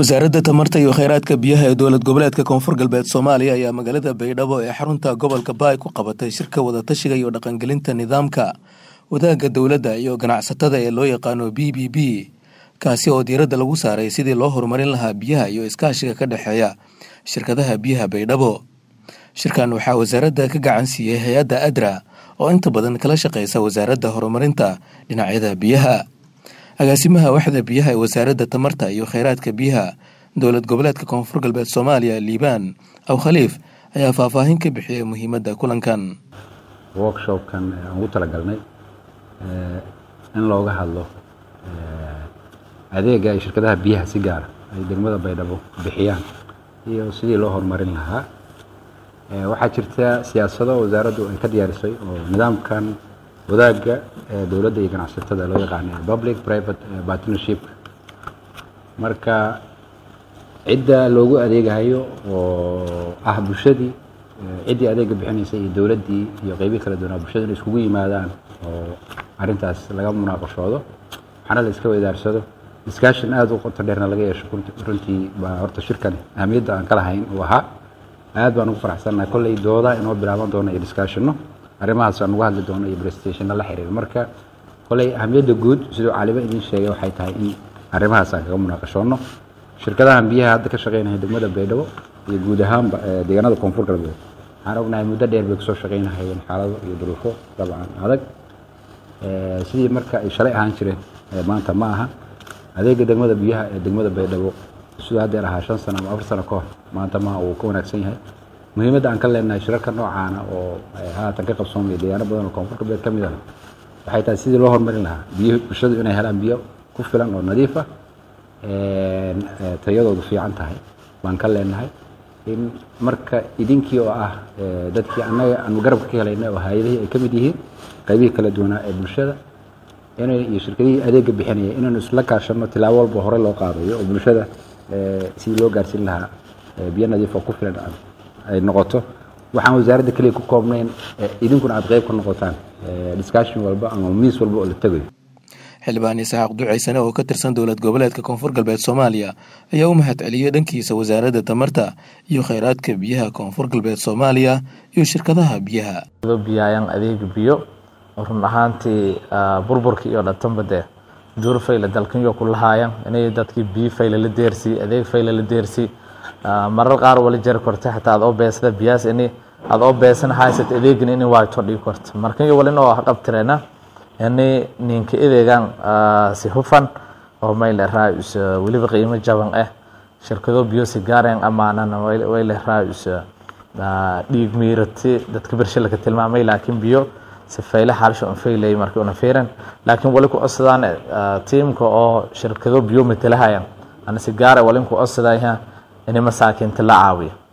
wasaaradda tamarta iyo kheyraadka biyaha ee dowlad goboleedka koonfur galbeed soomaaliya ayaa magaalada baydhabo ee xarunta gobolka baay ku qabatay shirka wadatashiga iyo dhaqangelinta nidaamka wadaagga dowladda iyo ganacsatada ee loo yaqaano b b b kaasi oo diiradda lagu saaray sidii loo horumarin lahaa biyaha iyo iskaashiga ka dhexeeya shirkadaha biyaha baydhabo shirkan waxaa wasaaradda ka gacan siiyey hay-adda adra oo inta badan kala shaqeysa wasaaradda horumarinta dhinacyada biyaha agaasimaha waxda biyaha ee wasaaradda tamarta iyo kheyraadka biyaha dowlad goboleedka koonfur galbeed soomaaliya liibaan aw khaliif ayaa faahfaahin ka bixiyey muhiimadda kulankan workshopkan aan ugu talagalnay in looga hadlo adeega ay shirkadaha biyaha si gaara ay degmada baydhabo bixiyaan iyo sidii loo horumarin lahaa waxaa jirta siyaasado wasaaraddu ay ka diyaarisay oo nidaamkan wadaagga dowladda iyo ganacsatada loo yaqaana public private partnership marka cidda loogu adeegayo oo ah bulshadii ciddii adeega bixinaysay iyo dowladdii iyo qeybii kala duwanaa bulshada inay iskugu yimaadaan oo arrintaas laga munaaqashoodo waxaana la iska wadaarsado discussion aada u qoto dheerna laga yeesho runtii baa horta shirkan ahamiyadda aan ka lahayn uu ahaa aad baan ugu faraxsannahay kolley dooda inoo bilaaban doona iyo discussionno arrimahaas aan uga hadli doono iyo prestationna la xiriir marka kolley ahamiyadda guud siduu caalimo idiin sheegay waxay tahay in arrimahaas aan kaga munaaqashoonno shirkadahan biyaha hadda ka shaqeynaya degmada baydhabo iyo guud ahaanba deegaanada koonfur galbeed waxaan ognahay muddo dheer bay kusoo shaqeynahayeen xaalado iyo duruufo dabcan adag sidii marka ay shalay ahaan jireen maanta ma aha adeega degmada biyaha ee degmada baydhabo siduu haddeer ahaa shan sano ama afar sano ka hor maanta maha uu ka wanaagsan yahay muhiimadda aan ka leenahay shirarka noocaana oo haatan ka qabsoomaya deegaano badan oo koonfur galbeed ka mid ah waxay tahay sidii loo horumarin lahaa biyo bulshadu inay helaan biyo ku filan oo nadiif ah tayadoodu fiican tahay baan ka leenahay in marka idinkii oo ah dadkii annaga aanu garabka ka helaynay oo hay-adihii ay ka mid yihiin qaybihii kala duwanaa ee bulshada inay iyo shirkadihii adeega bixinaya inaynu isla kaashano tilaabo walba hore loo qaadayo oo bulshada sidii loo gaarsiin lahaa biyo nadiif oo ku filan ay noqoto waxaan wasaaradda keliya ku koobnayn idinkuna aad qeyb ka noqotaan discussion walba ama miis walba oo la tegayo xildhibaan isxaaq ducaysane oo ka tirsan dowlad goboleedka koonfur galbeed soomaaliya ayaa u mahad celiyey dhankiisa wasaaradda tamarta iyo kheyraadka biyaha koonfur galbeed soomaaliya iyo shirkadaha biyaha biyayaan adeega biyo run ahaantii burburkii iyo dhatanba dee duur fayle dalkanyo ku lahaayaan inay dadkii biyo fayle la deersii adeeg fayle la deersii marar qaar wala jari korta xataa aad oo beesada biyaas ini aad oo beesan haysat adeegin ini waayto dhigi korta markanyo wala inoo dhabtireena ini ninka adeegan si hufan oo mayle raayus weliba qiimo jaban ah shirkado biyo si gaareen amaanana wayle raayus dhiig miirati dadka bershe laka tilmaamay laakiin biyo si fayle xaalsho un faylay markii una fiiran laakiin wali ku codsadaan tiimka oo shirkado biyo matalahayan ana si gaara wali ku codsadaya ini masaakiinta la caawiyo